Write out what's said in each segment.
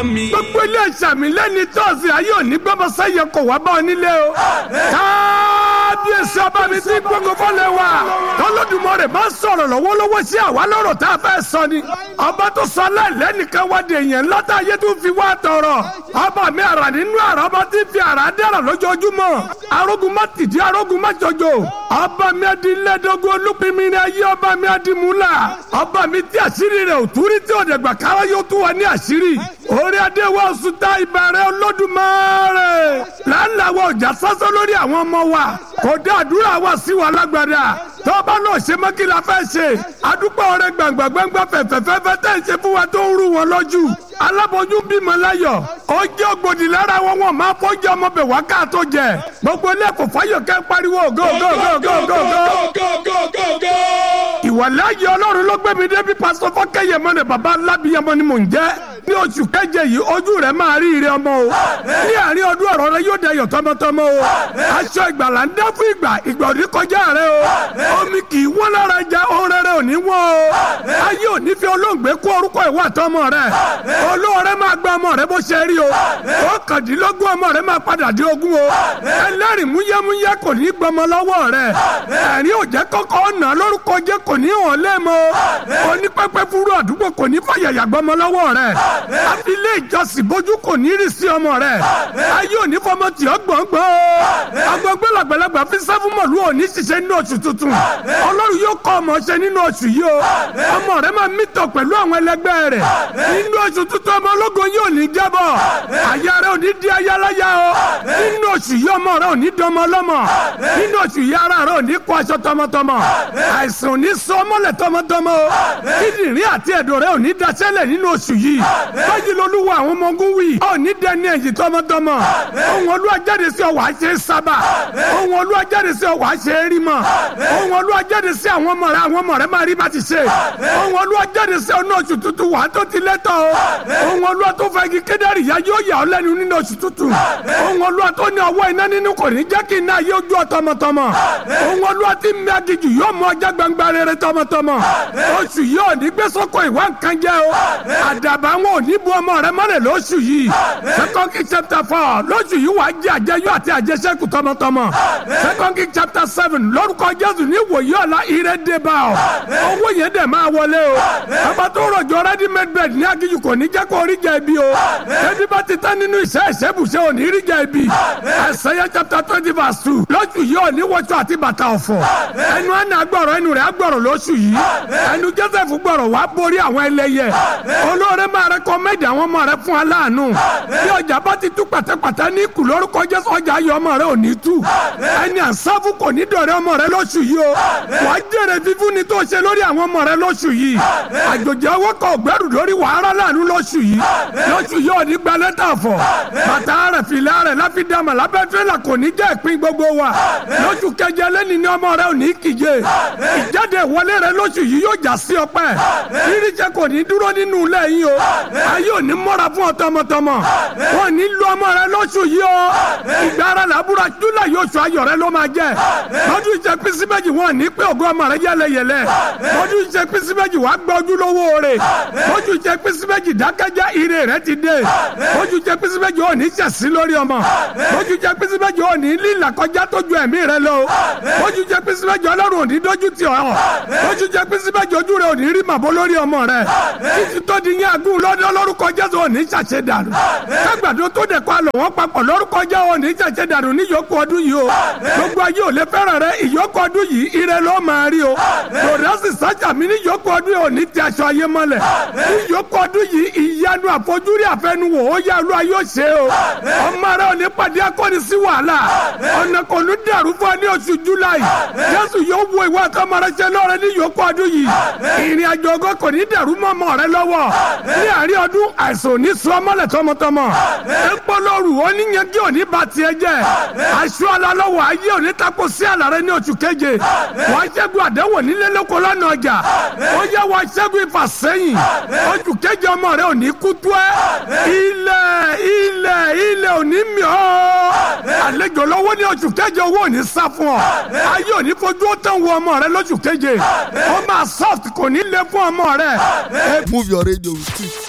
mọ́ mi. gbogbo ilé ìsàmì lẹ́ni tọ́sí ayé òní gbọ́mọ sẹ́yẹ kò wá bá ọ nílé o. kábíyèsí ọba mi tí gbogbo fọlẹ̀ wà. tọ́lọ́dúnmọ́rẹ̀ máa ń sọ̀rọ̀ lọ́wọ́lọ́wọ́ sí àwa lọ́rọ̀ tá a fẹ́ sọ ni. ọba tó sọ aláìlẹ́nìkan wá de èèyàn ńlọ́tà ayé tó fi wá tọrọ. ọba mi àrà nínú àrà ọba tí fi àrà dára lójoojúmọ́. arógun má tìdí arógun má jọjọ. ọba mi adi lẹ́dọ́gbọ́ olúpinmi ni ayé ọba mi adi múlá. ọba mi tí àṣírí rẹ̀ ò túrí tí ò dẹ̀gbà kára yóò tún wà ní àṣírí. orí adé wa oṣù tá ìbàrẹ̀ olódùmarè. láńláwọ̀ ọjà sásán lórí àwọn ọmọ wa. kò dá àdúrà wa sí wa lágbàdà. tọ́ba náà ṣe mọ́ kí la fẹ́ ṣe. adúpọ̀ ọ̀rẹ́ gbàngbà gbàngbà fẹ̀fẹ̀fẹ̀fẹ̀ tẹ̀ ń ṣe fún wa tó ń rú wọn lójú. aláboyún bímọ láyọ̀. ó jẹ́ ògbòdì lára wọn wọn máa fọ́jú ọmọ bẹ̀ wá ká tó jẹ. gbogbo ilé kò fáyọ̀ kẹ́ pariwo go go go go go go go go go go. ìwàláyé ọlọ́run ló gbé mi débi pásítọ̀ fọ́kẹ́yẹmọ ni bàbá alábìyẹmọ ni mò ń jẹ́ ní oṣù keje yìí ojú rẹ̀ máa rí ire ọmọ o ní àárín ọdún ọ̀rọ̀ rẹ yóò dayọ̀ tọmọtọmọ o aṣọ ìgbàlà ń dá fún ìgbà ìgbà òní kọjá rẹ o omi kì í wọ́n lára jẹ ohun rere òní wọ́n o ayé òní fi olóògbé kó orúkọ ìwà tọmọ rẹ olóore máa gba ọmọ rẹ bó ṣe rí o ọ̀kàndínlógún ọmọ rẹ máa padà dé ogún o ẹlẹ́rìí múyẹ́múyẹ́ kò ní gbọmọ lọ́wọ́ rẹ ẹ̀rín òjẹ́ kọ́kọ́ ọ̀nà lórúkọ jẹ́ kò ní hàn lẹ́mọ onípẹ́pẹ́ fúru àdúgbò kò ní fàyàyà gbọmọ lọ́wọ́ rẹ àfilé ìjọsìn bójú kò ní rí sí ọmọ rẹ ayé òní fọmọ tì ọ gbọ̀ngbọ̀n agbọ̀ngbẹ́ làgbàlagbà fi sẹ́fún mọ̀lú òní ṣiṣẹ́ nínú oṣù tuntun ọlọ́run yóò kọ́ ọmọ ṣe nínú oṣù yìí o ọmọ rẹ máa mítọ̀ pẹ̀lú àwọn ẹlẹgbẹ́ rẹ nínú oṣù tuntun ọmọ ológun yóò ní jábọ̀ àyà rẹ òní di ayáláyà o nínú oṣù yìí ọmọ rẹ òní dọmọ ọlọ́mọ nínú oṣù yìí ara rẹ òní kó aṣọ tọmọtọmọ àìsàn òní sọ ọmọlẹ̀ tọmọtọmọ o kíndìnrín àti ẹ̀dọ̀ rẹ òní daṣẹ́lẹ̀ nínú oṣù yìí báyìí lolúwa àwọn ọmọ ogun wí òní dẹni ẹ̀yìn tọmọtọmọ ohun olúwa jáde sí ọ wàá ṣe é sábà ohun olúwa jáde sí ọ wàá ṣe é rí mọ ohun olúwa jáde sí àwọn ọmọ rẹ àwọn ọmọ rẹ máa rí bá ti ṣe ohun olúwa jáde sí ọ ní oṣù tuntun wàá tó ti lẹ́tọ̀ o ohun olúwa tó fẹ́ kí kédárì yá yóò yà ọ lẹ́nu nínú oṣù tuntun ohun olúwa tó ní ọwọ́ iná nínú kò ní jẹ́ kí iná yóò jó ọ tọmọtọmọ ohun olúwa tí mi agijù yóò mú ọjà gbangba rere tọmọtọmọ oṣù yóò ní gbé sọ́kò ìwà nǹkan jẹ́ o àdàbà wọn ò ní bu ọmọ rẹ mọ́lẹ̀ lóṣù yìí second king chapter four lóṣù yìí wàá jẹ àjẹyó àti àjẹsẹ́kù tọmọtọmọ second king chapter seven lórúkọ jésù ní wòye ọ̀la ire dé bá ọ owó yẹn dẹ̀ máa wọlé o bàbá tó rọ̀jò ready made bed ní agijù kò ní jẹ́ kó rí jẹ ibi o ebi bá ti tán nínú iṣẹ́ ìṣẹ́bùṣẹ́ ò ní rí jẹ ibi Isaiah chapter twenty verse two lóṣù yìí ò ní wọṣọ àti bàtà ọ̀fọ̀ ẹnu ẹnu agbọ̀rọ̀ ẹnu rẹ̀ agbọ̀rọ̀ lóṣù yìí ẹnu joseph gbọ̀rọ̀ wá borí àwọn ẹlẹ́yẹ olóore máa rẹ́kọ̀mẹ́dì àwọn ọmọ rẹ fún aláàánú bí ọjà bá ti tú pàtẹ́pàtẹ́ ní kù lórúkọ jésù ọjà ayọ̀ ọmọ rẹ ò ní tú ẹni àsáfù kò ní dọ̀rẹ́ ọmọ rẹ lóṣù yìí o wàá jèrè fífún ni tó ṣe lórí àwọn ọmọ rẹ lóṣù yìí àjòjì ọwọ́ kan ògbẹ́rù lórí wàhálà láàánú lóṣù yìí lóṣù yìí ò ní gba lẹ́tà fọ̀ bàtà rẹ̀ fìlà rẹ̀ láfídàmà lábẹ́ tírélà kò ní jẹ́ ìpín gbogbo wa lóṣù keje lẹ́ni ni ọmọ rẹ ò ní kíje ìjáde ìwọlé rẹ lóṣù yìí yóò já sí ọpẹ́ irinṣẹ́ kò ní dúró nínú ilé yín o ayé ò ní mọ́ra fún ọ tọmọtọmọ wọn ní lu ọmọ rẹ lóṣù yìí o ìgbà ara làbúrò júlẹ̀ yóò sọ ayọ̀ rẹ ló máa jẹ lọ́dún ìṣe pínsí méjì wọn ní pé ògo ọmọ rẹ yẹlẹyẹlẹ lọ́dún ìṣe pínsí méjì wàá gbọ́ ojúlówó rẹ lọ́dún ìṣe pínsí méjì dákẹ́jẹ́ ire rẹ ti dé lọ́dún ìṣe pínsí méjì ò ní ṣẹ̀sí lórí ọmọ lọ́dún ìṣe pínsí méjì ò ní lílà kọjá tó ju ẹ̀mí rẹ lọ lọ́dún ìṣe pínsí méjì ọlọ́run ò ní dójú tì ọ́ lọ́dún ìṣe pínsí méjì ojú rẹ ò ní rí màbó lórí ọmọ rẹ títí tó di yín agún lọ́dún lórúkọ jésù ò ní ṣàṣẹ dànù kágbàdo tó dẹ̀ kọ́ àlọ́ wọn papọ̀ lórúkọ jẹ́ ò ní ṣàṣẹ dànù ní ìyókù ọdún yìí o gbogbo ayé ò lè fẹ́ràn rẹ ìyókù ọdún yìí ire ló máa rí o lòdàsì sájà mi ní ìyókù ọdún yìí ò ní ti aṣọ ayé mọ́lẹ̀ ní ìyókù ọdún yìí ìyanu àfojúrí àfẹnuwò ó yá olú ayé ó ṣe o ọmọ rẹ ò ní pàdé akọni sí wàhálà ọ̀nà kò ní dàrú fún ọ ní oṣù july jésù yóò wo ìwà àtọmọ rẹ ṣe lọ́rẹ ní ìyókù ọdún yìí ìrìn àjò ògo kò ní dàrú mọ́ ọmọ rẹ lọ́wọ́ ní àárín ọdún àìsàn ò ní sọ ọmọlẹ̀ tọmọtọmọ epo lóru oníyanjú ò ní ba tiẹ̀ jẹ́ aṣọ alálọ́wọ́ ayé ò ní tako sí àlàrẹ ní oṣù keje wọ́n ṣẹ́gun àdéhùn nílé lóko lọ́nà ọjà ó yẹ wọ́n ṣẹ́gun ìfàsẹ́yìn oṣù keje ọmọ rẹ ò ní kú tó ẹ́ ilẹ̀ ilẹ̀ ilẹ̀ ò ní mì ọ́ àlejò lọ́wọ́ ní oṣù keje owó ò ní sá fún ọ ayé ò ní fojú ó tán wo ọmọ rẹ lóṣù keje ó máa soft kò ní lé fún ọmọ rẹ. move your radio with it.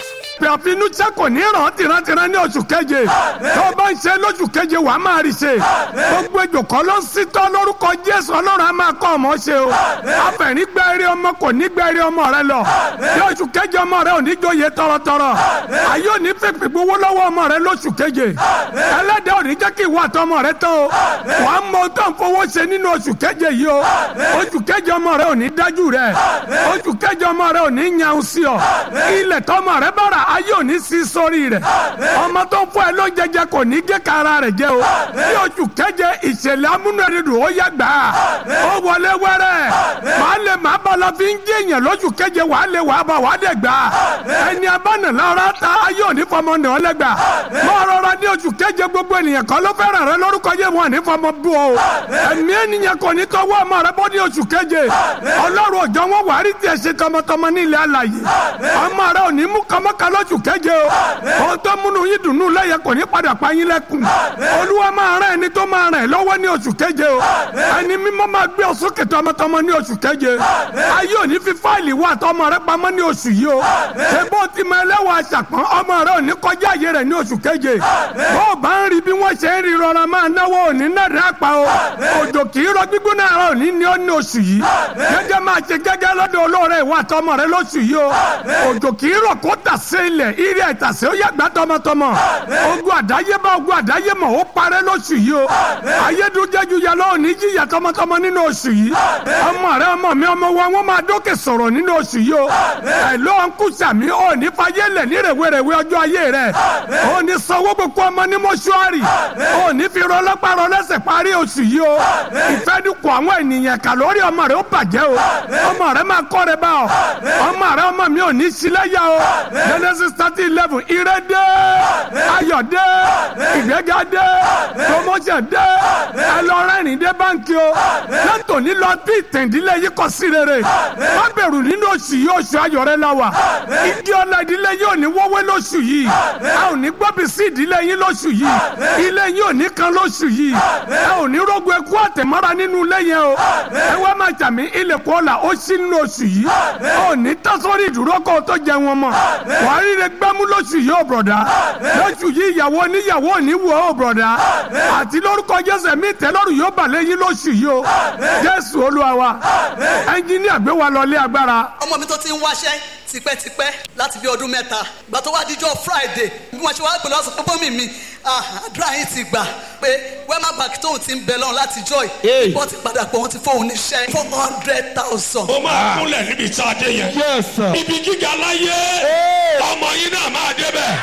èpè àfinúṣẹ́ kò ní ràn tìrantìran ní oṣù keje tó bá ń ṣe lóṣù keje wàá máa rí ṣe gbogbo ejò kan ló ń sítọ́ lórúkọ jésù ọlọ́run á máa kọ́ ọmọ ṣe o afẹ̀rí gbẹ eré ọmọ kò ní gbẹ eré ọmọ rẹ lọ ní oṣù keje ọmọ rẹ ò ní jóye tọrọtọrọ ayé ò ní fèpè gbowó lọ́wọ́ ọmọ rẹ lóṣù keje ẹlẹ́dẹ̀ ò ní jẹ́ kí ìwà àtọmọ rẹ tán o wàá mọ ohun tó ń fowó ṣe nínú oṣù keje yìí o oṣù keje ọmọ rẹ ò ní dájú rẹ oṣù keje ọmọ rẹ ò ní yan sí ọ ilẹ̀ tọmọ rẹ bára ayé ò ní sí sórí rẹ ọmọ tó ń fọ ẹ ló jẹjẹ kò ní gé kara rẹ jẹ o ní oṣù keje ìṣẹ̀lẹ̀ amúnúẹ̀dẹ̀dùn ó yá gbà á ó wọlé wẹ́rẹ́ màá lè má bá la fi ń jẹ́ èèyàn lóṣù keje wàá lè wàá bá wàá dẹ̀ gbà á ẹni abánà lára ta ayé ò ní fọmọ nà ọ́ lẹ́gbà mọ́ rọra ní oṣù keje gbogbo ènìyàn kan ló fẹ́ràn rẹ lórúkọ yẹ wọn ní fọmọ bú ọ ẹ̀mí ènìyàn kò ní tọwọ́ ọmọ rẹ bọ́ ní oṣù keje ọlọ́run òjò wọn wà á rí tiẹ̀ ṣe tọmọtọmọ ní ilẹ̀ alàyè ọmọ rẹ ò ní mú kọmọkà lóṣù keje o ohun tó múnú yín dùnú lẹ́yẹ kò ní padà pa yín lẹ́kùn olúwa máa rán ẹni tó máa ràn ẹ́ lọ́wọ́ ní oṣù keje o ẹni mímọ́ máa gbé ọ sókè tọmọtọmọ ní oṣù keje ayé ò ní fi fáìlì wà tọmọ rẹ pamọ́ ní oṣù yìí o ṣé bó ti mọ ẹlẹ́wọ̀n aṣàpọ̀n ọmọ rẹ ò ní kọjá àyè rẹ ní oṣù keje bó o bá ń rí bí wọ́n ṣe ń rí rọra máa náwó òní náà rẹ pa o òjò kì í rọ gbígbóná ara òní ní ó ní oṣù yìí gẹ́gẹ́ máa ṣe gẹ́gẹ́ lọ́dọ̀ olóore ìwà tọmọ rẹ lóṣù yìí o òjò kì í rọ kó tà sí ilẹ̀ ìrì àìtàsé ó yàgbá tọmọtọmọ ogun àdáyébá ogun àdáyémọ̀ ó parẹ́ lóṣù yìí o ayédújẹ́jú yẹ lọ́wọ́ ní jíyà tọmọtọmọ nínú oṣù yìí ọmọ rẹ ọmọ mi ọmọ wa wọn máa dókè sọ̀rọ̀ nínú oṣù yìí o ẹ̀ ló ń kú sàmí ò ní fayé lẹ̀ ní rèwerèwe ọjọ́ ayé rẹ̀ ò ní sanwó gbogbo ọmọ ní mọ́ṣúárì ò ní fi rọlọ́pàá rọlẹ́sẹ̀ parí oṣù yìí o ìfẹ́dùkọ̀ àwọn ènìyàn kà lórí ọmọ rẹ ó bàjẹ́ o ọmọ rẹ máa kọ́ rẹ bá ọ ọmọ rẹ ọmọ mi ò ní sílẹ̀yà o genesis thirty eleven ire dé ayọ̀ dé ìgbéga dé promotion dé ẹlọ́rẹ́rìn dé báńkì o látòní lọ bí ìtẹ̀ndílé yìí kọ sí rere má bẹ̀rù nínú oṣù yìí oṣù ayọ̀ rẹ la wà igi ọ̀la ìdílé yìí ò ní wọ́wé lóṣù yìí a ò ní gbọ́bí sí ìdílé yín lóṣù yìí ilé yín ò ní kan lóṣù yìí ẹ ò ní rógun ẹkú àtẹ̀mọ́ra nínú ilé yẹn o ẹ wá máa jàmí ilẹ̀kùn ọ̀la ó sí nínú oṣù yìí ò ní tásórí ìdúró kó o tó jẹ wọn mọ́ wàá ríre gbámú lóṣù yìí ò bọ̀dá lóṣù yìí ìyàwó oníyàwó ò ní wọ̀ ò bọ̀dá àti lórúkọ jésù ẹ̀mí ìtẹ́lọ́rùn yóò bà lẹ́yìn lóṣù yìí o jésù olúwa wa ẹnjíníà gbé wa lọ lé agbára. ọmọ mi tó ti ń wáṣẹ́ tipẹ́tipẹ́ láti bí ọdún mẹ́ta ìgbà tó wá díjọ́ friday bí wọ́n ṣe wá pè lọ́sọ̀ pé bómi mi àdúrà yín ti gbà pé wema bank tóun ti ń bẹ lọ́run láti joy wọ́n ti padà pé wọ́n ti fóun níṣẹ́ four hundred thousand. ó máa kúnlẹ̀ níbi tí a dé yẹn. Yes, sir. ibi gíga láyé ọmọ yín náà máa débẹ̀.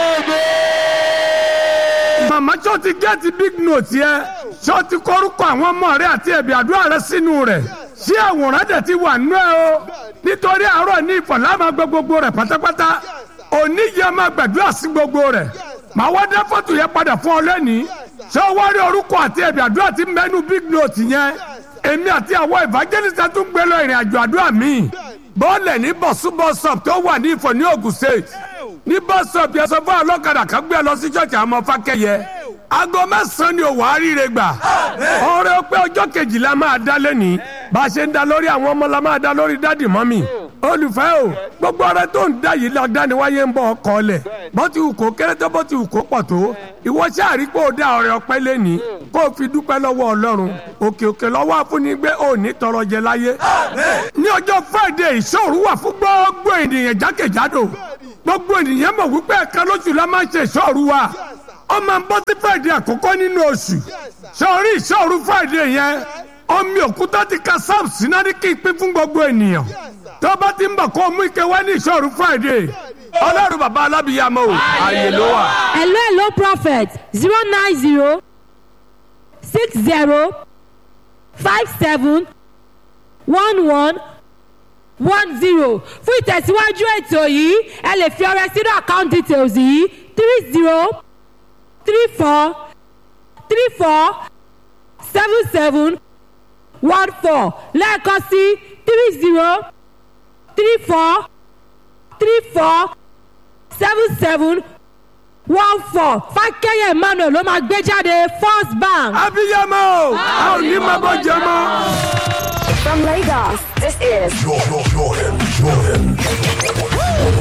màmá tó ti gẹ́ẹ̀tì big note yẹ tó ti kórúkọ àwọn ọmọ rẹ àti ẹ̀bì àdúrà rẹ sínú rẹ̀ ṣé àwòrán dẹ̀ ti wà nú ẹ o nítorí àárọ̀ ní ìfọ̀lá máa gbọ́ gbogbo rẹ̀ pátápátá òní yẹ máa gbàdúrà sí gbogbo rẹ̀ màá wá dé fọ́tò yẹn padà fún ọ lẹ́nìí ṣé o wá rí orúkọ àti ẹ̀bì àdúrà ti mẹ́nu big note yẹn èmi àti àwọn evangelist tún gbé lọ ìrìn àjò àdúrà míì bọ́ọ̀lẹ̀ ní bọ̀súbọ̀sọ̀p tó wà ní ìfọ̀ ní Ògùn state ní bọ́sọ̀p yẹn sọ fún ọlọ́kadà kan gbé lọ sí ṣọ́ọ̀ṣì àwọn ọmọ fákẹ́yẹ aago mẹ́sàn-án ni òwò àríire gbà ọ̀rẹ́ pé ọjọ́ kejìlá máa dá lẹ́nìí bá a ṣe ń da lórí àwọn ọmọ la máa da lórí dádì mọ́mì olùfẹ́ o gbogbo ọ̀rẹ́ tó ń dá yìí lọ dániwáyé ń bọ̀ ọkọ lẹ̀ bó ti wù kó kéré tó bó ti wù kó pọ̀ tó ìwọ sáàrí pé ó dá ọrẹ ọpẹ́ lẹ́nìí kó o fi dúpẹ́ lọ́wọ́ ọlọ́run òkè òkè lọ́wọ́ àfúnigbé ò ní tọrọ jẹ láyé ní ọjọ́ friday ìṣòro wà fún gbogbo ènìyàn jákèjádò gbogbo ènìyàn mọ̀ wípé ẹ̀ka lóṣù la máa ń ṣe ìṣòro wa ó máa ń bọ́ sí friday àkọ́kọ́ nínú oṣù sọ̀rí ìṣòro friday yẹn omi òkúta ti ka sam síná ní kí n pín fún gbogbo ènìyàn tó bá ti ń bọ̀ kó o mú ike wá ní ìṣòro friday ọlọ́run bàbá alábìyàmọ́ o ààyè ló wà. hello hello prophet zero nine zero six zero five seven one one one zero fún ìtẹ̀síwájú ètò yìí ẹ lè fi ọrẹ sínú account details yìí three zero three four three four seven seven one four lẹ́ẹ̀kan sí three zero three four three four seven seven one four fákẹ́yẹ̀ emmanuel ló máa gbé jáde first bank. abiyamọ o a ò ní máa bọ́ jẹ mọ́. From Lagos, this is Jordan, Jordan, Jordan.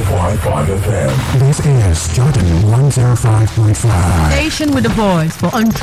105.5 FM. This is Jordan 105.5. Station with a voice for untrue.